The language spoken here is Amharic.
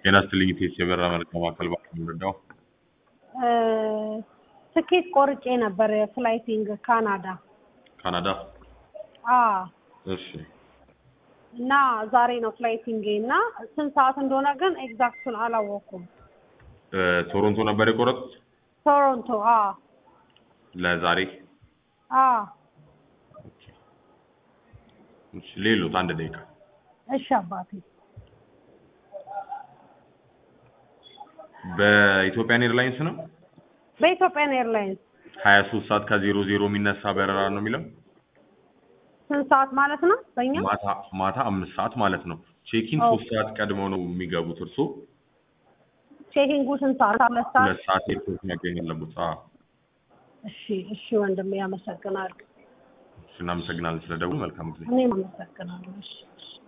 ጤና ይስጥልኝ ኢቴስ የበረራ መረጃ ማዕከል እባክዎ የምረዳው? ትኬት ቆርጬ ነበር የፍላይቲንግ ካናዳ። ካናዳ? አዎ እሺ እና ዛሬ ነው ፍላይቲንግ እና ስንት ሰዓት እንደሆነ ግን ኤግዛክቱን አላወኩም። እ ቶሮንቶ ነበር የቆረጡት ቶሮንቶ። አዎ ለዛሬ? አዎ ኦኬ። እሺ ሌሎት አንድ ደቂቃ እሺ አባቴ። በኢትዮጵያን ኤርላይንስ ነው? በኢትዮጵያን ኤርላይንስ ሀያ ሶስት ሰዓት ከዜሮ ዜሮ የሚነሳ በረራ ነው የሚለው ስንት ሰዓት ማለት ነው በእኛ? ማታ ማታ አምስት ሰዓት ማለት ነው። ቼኪን ኦ። ሶስት ሰዓት ቀድመው ነው የሚገቡት። እርሶ ቼኪንጉ ስንት ሰዓት? ሁለት ሰዓት። ሁለት ሰዓት ኤርፖርት መገኘት አለቦት። አዎ እሺ እሺ ወንድሜ አመሰግናለሁ። እሺ፣ እናመሰግናለን ስለደውሉ። መልካም ጊዜ። እኔም አመሰግናለሁ። እሺ እሺ